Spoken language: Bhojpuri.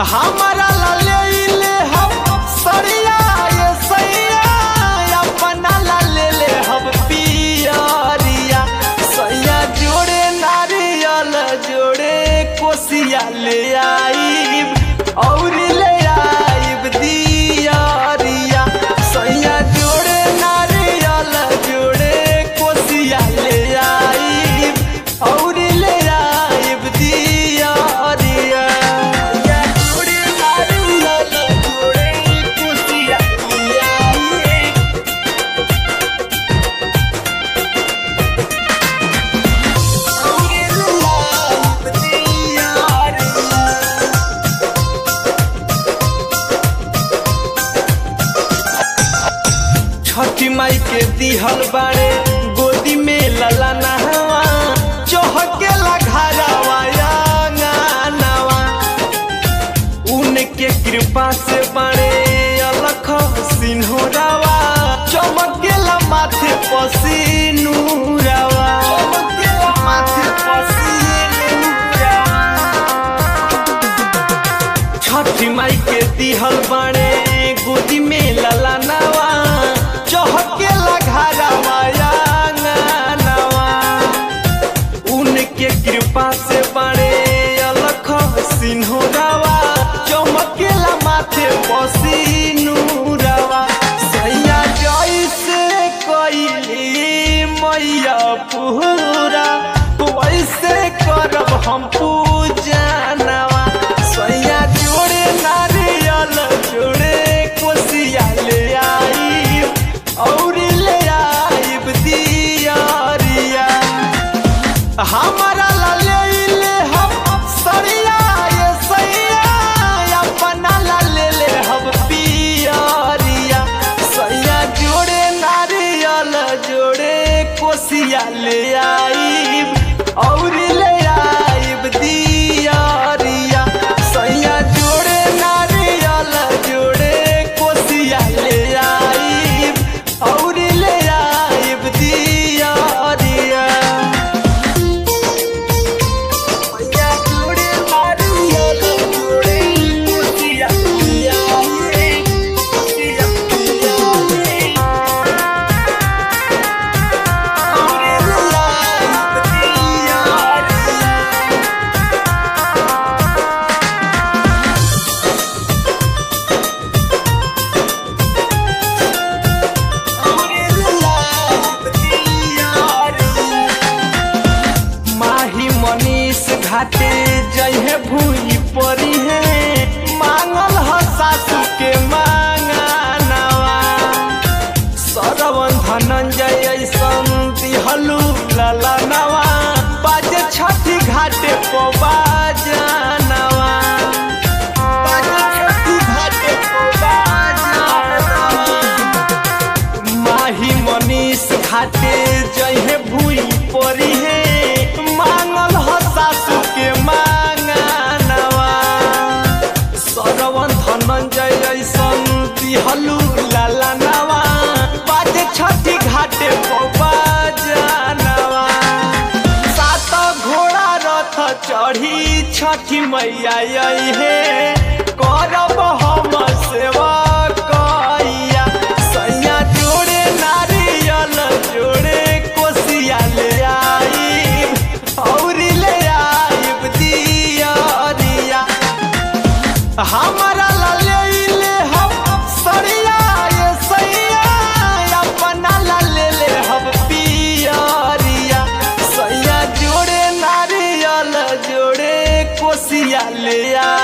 हमारा ला ले ले हम सरिया ये सैया अपना ला ले ले हम पियरिया सैया जोड़े नारियल जोड़े कोसिया ले आईब और ले आईब दियरिया सैया जोड़े नारियल जोड़े कोसिया ले आईब और ले आईब दियरिया जोड़े नारियल जोड़े कोसिया ले आईब छठी माई के दिहल बाड़े गोदी में लला नहवा चौहके घरवा अंगनवा उनके कृपा से बड़े अलख सिन्होरावा चमकेला माथे पसीनुरावा चमकेला माथे पसीनुरावा छठी माई के दिहल बाड़े गोदी में लला नवा चौहके घरवा अंगनवा उनके कृपा से बड़े अलख सिन्होरावा चमकेला माथे पसीनुरावा सैया जैसे कैली मैया पूरा वैसे करब हम पूजनवा सैया जोड़े नारियल जोड़े कोसिया ले आई और ले आईब दियरिया हमारा ला ले ले हम सरिया ये सैया अपना ला ले ले हम पियरिया सैया जोड़े नारियल जोड़े कोसिया ले आईब और ले आईब दियरिया सैया जोड़े नारियल जोड़े कोसिया ले आईब और ले आईब दियरिया मैया जोड़े नारियल जोड़े कोसिया ले आईब कोसिया ले आईब और ले आईब दियरिया माही मनीष घाटे जहे भूई परी है मांगल ह सासू के मांगनवा सरवन धनंजय ऐसन दिहलू ललनवा बाजे छठी घाटे पवा जानवा बाजे छठी घाटे पवा जानवा माही मनीष घाटे जहे भूई परी है मांगल ह सासू के मांगनवा सरवन धनंजय ऐसन दिहलू लाला नवा बाजे छठी घाटे पवा जानवा सात घोड़ा रथ चढ़ी छठी मैया आई है करब हम सेवा कैया सैया जोड़े नारियल जोड़े कोसिया ले आईब और ले आईब दियरिया हमारा ला ले ले हम सरिया ये सैया अपना ला ले ले हम पियरिया सैया जोड़े नारियल जोड़े कोसिया ले आ